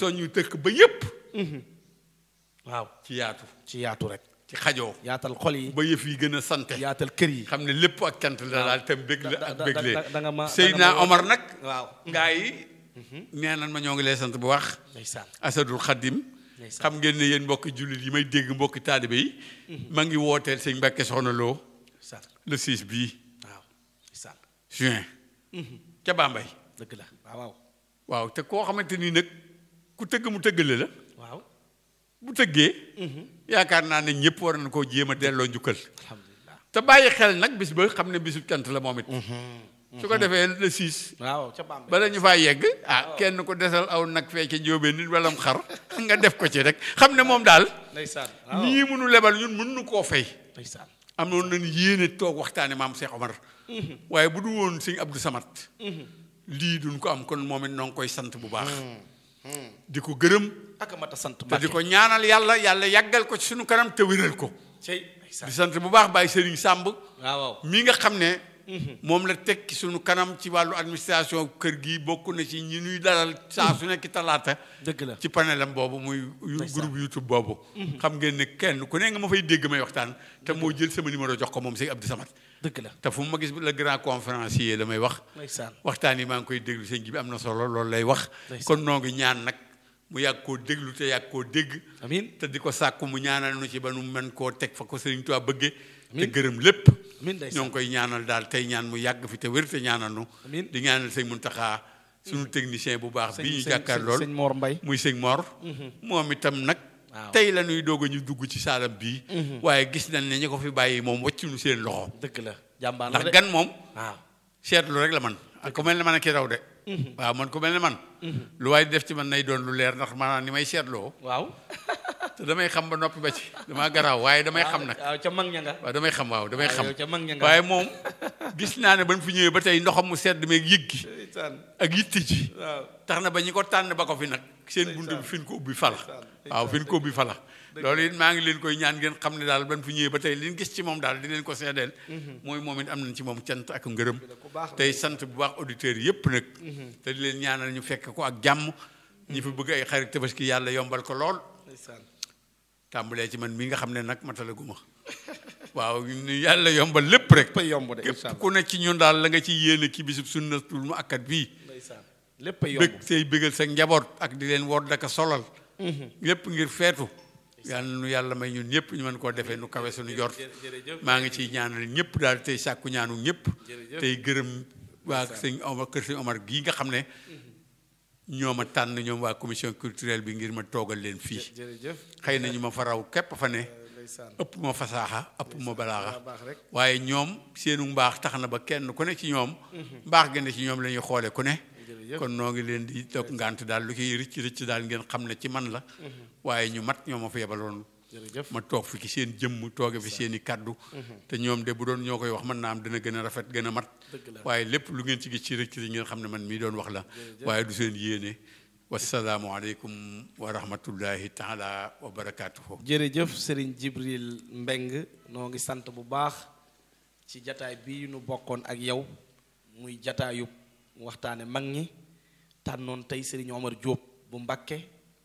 soññu tëkk ba yépp waaw ci yaatu ci yaatu rek ci xajoo yaatal xol yi ba yëf yi gën a sante yaatal kër yi xam ne lépp ak cant la daal tam bég la da- ak da- béglee da- da nga ma- da Seydina nga ma- Omar nag waaw gaa yi nee nan ma ñoo ngi lay sant bu wax ndeysaan Asadul Xaddim Ndeysaan. xam ngeen ne yéen mbokki jullit yi may dégg mbokki taalibe yi ma ngi wooteel sëñ Mbàkke Soxna Lo ndeysaan le 6 bii waaw ndeysaan juin ca Bambey dëgg la waaw waaw waaw te koo xamante ni nag ku tëgg mu tëggale la waaw bu tëggee yaakaar naa ne ñëpp war na koo jéem a delloo njukkal alhamdulilah te bàyyi xel nag bis ba xam ne bisu cant la moom it su ko defee le 6 waaw ca Bambey bala ñu faa yegg ah kenn ku desal aw nag fee ca njóobee nit wala mu xar nga def ko ci rek xam ne moom daal ndeysaan waaw nii mënu lebal ñun mën nu koo fay ndeysaan am noonu nañu yéene toog waxtaane maam Cheikh Omar waaye bu du woon sëñ Abdou Samad lii duñ ko am kon moom it noo ngi koy sant bu baax di ko gërëm ak mat a sant te di Mbàkke ko ñaanal yàlla yàlla yàggal ko ci suñu kanam te wéral ko cey di ndeysaan sant bu baax Baye Serigne Samb waaw waaw mi nga xam ne moom la teg ci suñu kanam ci wàllu administration kër gi bokk na ci ñi ñuy dalal saa su nekk talaata dëgg la ci panelam boobu muy yu- Ndeysaan. groupe YouTube boobu xam ngeen ne kenn ku ne nga ma fay dégg may waxtaan te moo jël sama numéro jox ko moom sëñ Abdou Samad dëgg la te fu ma gis le grand conférencier la may wax ndeysaan waxtaan yi maa ngi koy déglu sëñ bi am na solo loolu lay wax Ndeysaan. kon noo ngi ñaan nag mu yàgg koo déglu te yàgg koo dégg amiin te di ko sàkku mu ñaanal nu ci ba nu mën koo teg fa ko Sëriñ Tuubaa bëgge te Amiin. gërëm lépp amiin ndeysaan ñoo ngi koy ñaanal daal tey ñaan mu yàgg fi te wér te ñaanal nu Amiin. di ñaanal sëñ Muntaxa suñu technicien bu baax sëñ bi ñu sëñ- jàkkaar sëñ- lool sëñ Mor Mbay muy sëñ Mor moom itam nag Waaw. tey la ñuy doog a ñu dugg ci saalam bii waaye gis nañ ne ñi ko fi bàyyi moom wàccuñu seen loxo dëgg la jàmbaar la ndax de gan moom waaw seetlu rek la man ak ku mel ne man ak ki raw de waaw man ku mel ne man lu waaye di def ci man nay doon lu leer ndax maanaam ni may seetloo waaw te damay xam ba noppi ba ci damaa garaaw waaye damay xam nag waaw ca mag ña nga waaw damay xam waaw damay waaw, xam yow ca mag ña nga. waaye moom gis naa ne ba ñu fi ñëwee ba tey ndoxam mu sedd meeg yëg gi ndeysaan ak yitte ji waaw tax na ba ñi ko tànn ba ko fi nag seen bunt bi fi ñu ko ubbi fala waaw fi ñu ko ubbi fala loolu it maa ngi leen koy ñaan ngeen xam ne daal ban fi ñëwee ba tey li ñu gis ci moom daal di leen ko seedeel mooy moom it am nañ ci moom cant ak ngërëm baax la. tey sant bu baax auditeurs yépp nag te di leen ñaanal ñu fekk ko ak jàmm ñi fi bëgg ay xarit tabaski yàlla yombal ko lool ndeysaan tàmbalee ci man mii nga xam ne nag matalaguma waaw ñu yàlla yombal lépp rek léppay yomb de incha képp allah ku ne ci ñun daal la nga ci yéene ci bisub sunnatul mu akkat bii ndeysaan léppay yomb bëgg tey bëggal sa njaboot ak di leen woor daka solal lépp ngir feetu yàlla nu yàlla may ñun ñëpp ñu mën koo defee nu kawe suñu jort jërëjëf maa ngi ciy ñaanal ñëpp daal tey sàkku ñaanu ñëpp Jërëjëf. tey gërëm waa sëñ Omar kër sëñ Omar gii nga xam ne ñoo ma tànn ñoom waa commission culturelle bi ngir ma toogal leen fii jërëjëf xëy na ñu ma fa raw képp fa ne ndeysaan ëpp ma fasaaxa ëpp ma balaaxa baax rek waaye ñoom seenu mbaax tax na ba kenn ku ne ci ñoom mbaax gi ne ci ñoom la ñuy xoole ku ne jërëjëf kon noo ngi leen di toog ngant daal lu ciy rëcc rëcc daal ngeen xam ne ci man la waaye ñu mat ñoo ma fa yebaloon jërëjëf ma toog fi ci seen jëmm tooge fi seen i kaddu te ñoom de bu doon ñoo koy wax mën naa am dina gën a rafet gën a mat Dëgg la. waaye lépp lu ngeen ci gis ci rëcc rëcc ngeen xam ne man mii doon wax la waaye du seen yéene wasalaamu aleykum wa rahmatullahi taala wa barakaatuhu jërëjëf Serigne Jibril Mbeng noo ngi sant bu baax ci jataay bii nu bokkoon ak yow muy jataayu waxtaane mag ñi tànnoon tey Serigne Omar Diop bu Mbakke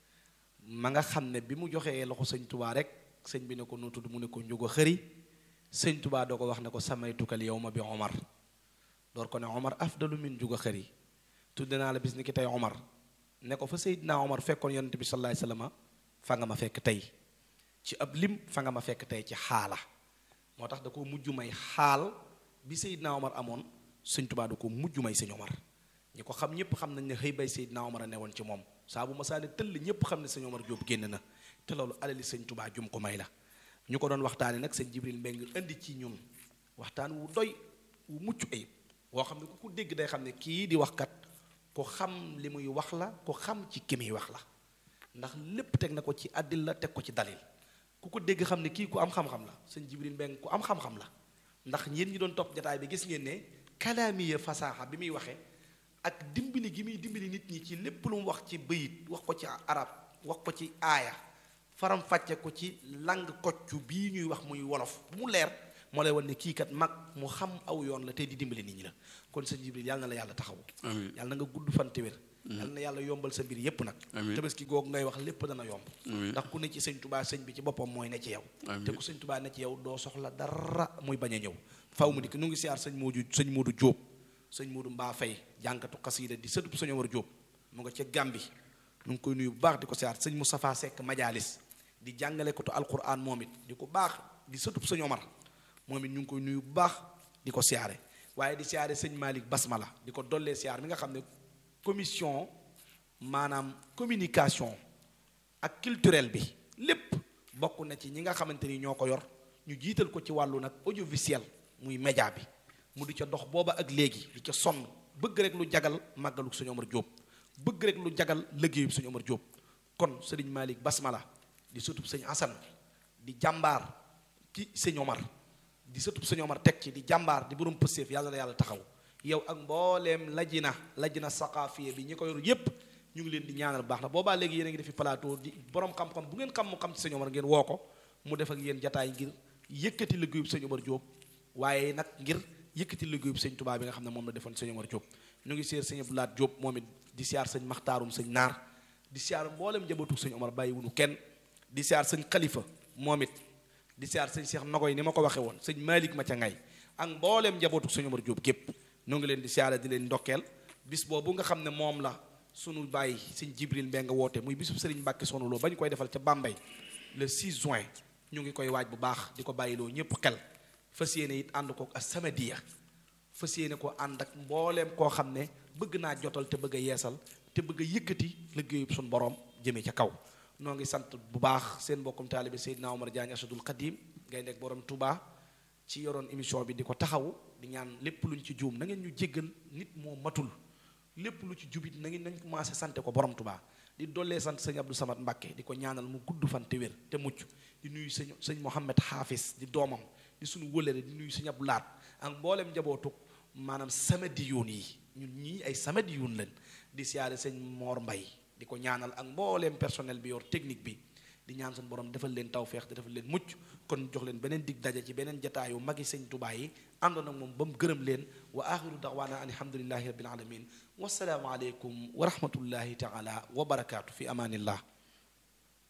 ma nga xam ne bi mu joxee loxo sëñ Tubaa rek sëñ bi ne ko nu tudd mu ne ko njugo xëri sëñ Tubaa doo ko wax ne ko samay tukkal yow ma bi Omar door ko ne Omar afdalu min njugo xëri tudde naa la bis ni ki tey Omar ne ko fa Seydina Omar fekkoon yonent bi sallallahu alayhi wasallam fa nga ma fekk tey ci ab lim fa nga ma fekk tey ci xaala moo tax da ko mujj may xaal bi Seydina Omar amoon sëñ Tubaa da ko mujj may sëñ Omar ñi ko xam ñëpp xam nañ ne xëy bay Seydina Omar a newoon ci moom saa bu ma saane tëll ñëpp xam ne sëñ Omar Diop génn na te loolu alali sëñ Tubaa jum ko may la ñu ko doon waxtaane nag sëñ Jibril Mbeng indi ci ñun waxtaan wu doy wu mucc ayib woo xam ne ku ko dégg day xam ne kii di waxkat ku xam li muy wax la ku xam ci ki muy wax la ndax lépp teg na ko ci àddil la teg ko ci dalil ku ko dégg xam ne kii ku am xam-xam la sëñ Jibril Mbeng ku am xam-xam la ndax yéen ñi doon topp jataay bi gis ngeen ne kalaamiya fasaaxa bi muy waxee ak dimbali gi muy dimbali nit ñi ci lépp lu mu wax ci bëyit wax ko ci arab wax ko ci aaya faram fàcce ko ci lang koccu bii ñuy wax muy wolof bu mu leer moo lay wan ne kii kat mag mu xam aw yoon la tey di dimbali nit ñi la kon sëñ Jibril yàlla na la yàlla taxawu amiin yàlla na nga gudd fan te wér yal na yàlla yombal sa mbir yépp nag Amiin. tabaski googu ngay wax lépp dana yomb Amiin. ndax ku ne ci sëñ tubaa sëñ bi ci boppam mooy ne ci yow Amiin. te ku sëñ tubaa ne ci yow doo soxla dara muy bañ a ñëw faw mu dikk nu ngi siyaar sëñ Moodu sëñ Moodu Jóob sëñ Moodu Mbaa Fay jànkatu xasiida di sëtub sëñ Omar Jóob mu nga ca Gàmbi nu ngi koy nuyu bu baax di ko siyaar sëñ Moustapha Seck Majalis di jàngale ko to alquran moom it di ko baax di sëtub sëñ Omar moom it ñu ngi koy nuyu bu baax di ko siyaare waaye di siyaare sëñ Malick Basmala di ko dollee siyaar mi nga xam ne commission maanaam communication ak culturel bi lépp bokk na ci ñi nga xamante ni ñoo ko yor ñu jiital ko ci wàllu nag audiovisuel muy média bi mu di ca dox booba ak léegi di ca sonn bëgg rek lu jagal màggalu sëñ Omar Diop bëgg rek lu jagal liggéeyu sëñ Omar Diop kon sëriñ Malick Basmala di sëtub sëñ Assane di jàmbaar ci sëñ Omar di sëtub sëñ Omar teg ci di jàmbaar di borom pësteef yàlla na yàlla taxaw yow ak mbooleem lajina lajina saqaafiye bi ñi ko yor yépp ñu ngi leen di ñaanal baax na boobaa léegi yéen a ngi defi plateau di borom xam-xam bu ngeen xam mu xam ci sëñ Omar ngeen woo ko mu def ak yéen jataay ngir yëkkati liggéeyub sëñ Omar Diop waaye nag ngir yëkkati liggéeyub sëñ Touba bi nga xam ne moom la defoon sëñ Omar Diop ñu ngi seer sëñ Abdoulaat Diop moom it di siyaar sëñ Maxtaarum sëñ Naar di siyaar mboolem njabootu sëñ Omar bàyyi wunu kenn di siyaar sëñ Khalifa moom it di siyaar sëñ Cheikh Nogoy ni ma ko waxee woon sëñ Malick ma ca ngay ak mbooleem njabootu sëñ Omar Diop gépp ñu ngi leen di siyaare di leen ndokkeel bis boobu nga xam ne moom la sunu bàyyi sëñ Jibril Mbengue woote muy bisub sëriñ Mbàkke Soxna Lo ba ñu koy defal ca Bambey le 6 juin ñu ngi koy waaj bu baax di ko bàyyiloo ñëpp xel fas yéene it ànd ko ak Samadiya fas yéene ko ànd ak mbooleem koo xam ne bëgg naa jotal te bëgg a yeesal te bëgg a yëkkati liggéeyub suñu borom jëmee ca kaw noo ngi sant bu baax seen mbokkum taalibe Seydina Omar Diagne Asadul Xadim ngay nekk borom Touba ci yoroon émission bi di ko taxawu di ñaan lépp luñ ci juum na ngeen ñu jéggal nit moo matul lépp lu ci jubit na ngeen nañ commencé sante ko borom Touba di dollee sant sëñ Abdou Samad Mbàkke di ko ñaanal mu gudd fan te wér te mucc di nuyu sëñ sëñ Mohamed Haafis di doomam di suñu wëlëre di nuyu sëñ Abdou Laat ak mboolem njabootu maanaam samadiyuun yi ñun ñii ay samadiyuun lañ di siyaare sëñ Moor Mbay di ko ñaanal ak mbooleem personnel bi yor technique bi di ñaan suñu borom defal leen tawféex te defal leen mucc kon jox leen beneen dig daje ci beneen jataayu magi sëñ Tuubaa yi àndoon ak moom ba mu gërëm leen wa axiru daxwaana an alhamdulillahi rabbil alamin wasalaamu aleykum wa rahmatullahi taala wa barakaatu fi amaanillah